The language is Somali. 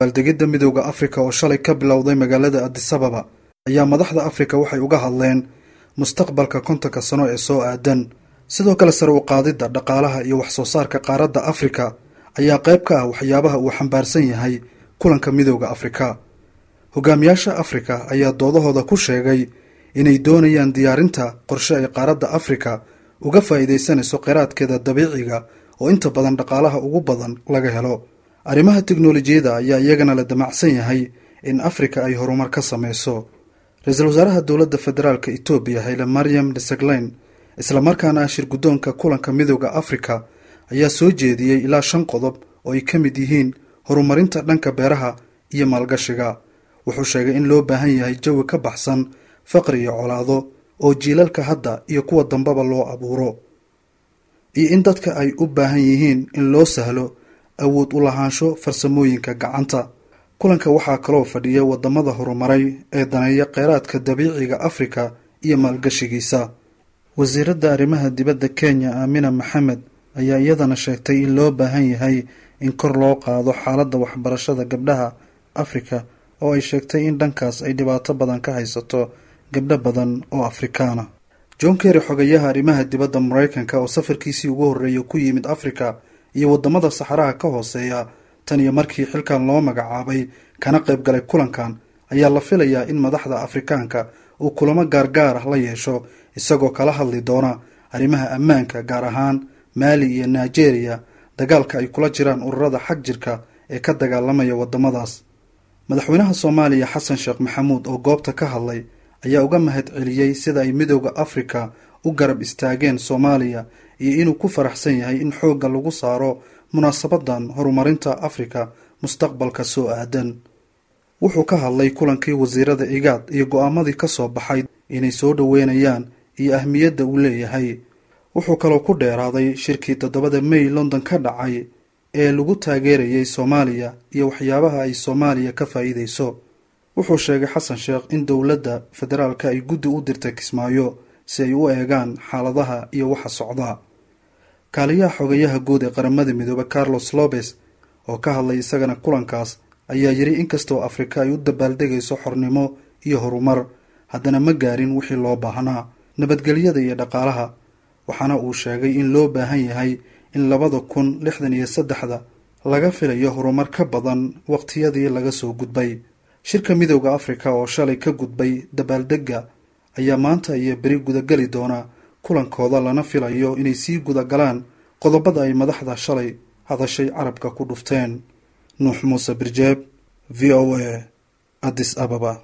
baaldegidda midooda afrika oo shalay ka bilowday magaalada adisababa ayaa madaxda afrika waxay uga hadleen mustaqbalka kontonka sano ee soo aadan sidoo kale sare u qaadidda dhaqaalaha iyo wax soo saarka qaaradda afrika ayaa qayb ka ah waxyaabaha uu xambaarsan yahay kulanka midooda afrika hogaamiyaasha afrika ayaa doodahooda ku sheegay inay doonayaan diyaarinta qorshe ay qaaradda afrika uga faa'iidaysanayso kheyraadkeeda dabiiciga oo inta badan dhaqaalaha ugu badan laga helo arrimaha teknolojiyadda ayaa iyagana la damacsan yahay in afrika ay horumar ka sameyso ra-iisul wasaaraha dowladda federaalka etoobiya hayle mariam desegleyn islamarkaana ah shir guddoonka kulanka midooda afrika ayaa soo jeediyey ilaa shan qodob oo ay ka mid yihiin horumarinta dhanka beeraha iyo maalgashiga wuxuu sheegay in loo baahan yahay jawi ka baxsan faqri iyo colaado oo jiilalka hadda iyo kuwa dambaba loo abuuro iyo in dadka ay u baahan yihiin in loo sahlo awood u lahaansho farsamooyinka gacanta kulanka waxaa kaloo fadhiya wadamada horumaray ee daneeya kheyraadka dabiiciga afrika iyo maalgashigiisa wasiiradda arrimaha dibadda kenya aamina maxamed ayaa iyadana sheegtay in loo baahan yahay in kor loo qaado xaaladda waxbarashada gabdhaha afrika oo ay sheegtay in dhankaas ay dhibaato badan ka haysato gabdho badan oo afrikaana john kerry xogayaha arrimaha dibadda maraykanka oo safarkiisii ugu horreeya ku yimid afrika iyo wadamada saxaraha ka hooseeya tan iyo markii xilkan loo magacaabay kana qayb galay kulankan ayaa la filayaa in madaxda afrikaanka uu kulamo gaargaar ah la yeesho isagoo kala hadli doona arrimaha ammaanka gaar ahaan maali iyo nigeria dagaalka ay kula jiraan ururada xag jirka ee ka dagaalamaya wadamadaas madaxweynaha soomaaliya xasan sheekh maxamuud oo goobta ka hadlay ayaa uga mahad celiyey sida ay midooda afrika u garab istaageen soomaaliya iyo inuu ku faraxsan yahay in xoogga lagu saaro munaasabadan horumarinta afrika mustaqbalka soo aadan wuxuu ka hadlay kulankii wasiirada igaad iyo go-aamadii ka soo baxay inay soo dhoweynayaan iyo ahmiyadda uu leeyahay wuxuu kaloo ku dheeraaday shirkii toddobada may london ka dhacay ee lagu taageerayay soomaaliya iyo waxyaabaha ay soomaaliya ka faa'iidayso wuxuu sheegay xasan sheekh in dowladda federaalka ay guddi u dirtay kismaayo si ay u eegaan xaaladaha iyo waxa socda kaaliyaha xogayaha guud ee qaramada midoobe carlos lobes oo ka hadlay isagana kulankaas ayaa yidhi inkastoo afrika ay u dabaaldegayso xornimo iyo horumar haddana ma gaarin wixii loo baahnaa nabadgelyada iyo dhaqaalaha waxaana uu sheegay in loo baahan yahay in labada kun lixdan iyo saddexda laga filayo horumar ka badan waqtiyadii laga soo gudbay shirka midooda afrika oo shalay ka gudbay dabaaldegga ayaa maanta iyo beri gudageli doona kulankooda lana filayo inay sii gudagalaan qodobada ay madaxda shalay hadashay carabka ku dhufteen nuux muuse birjeeb v o a addis ababa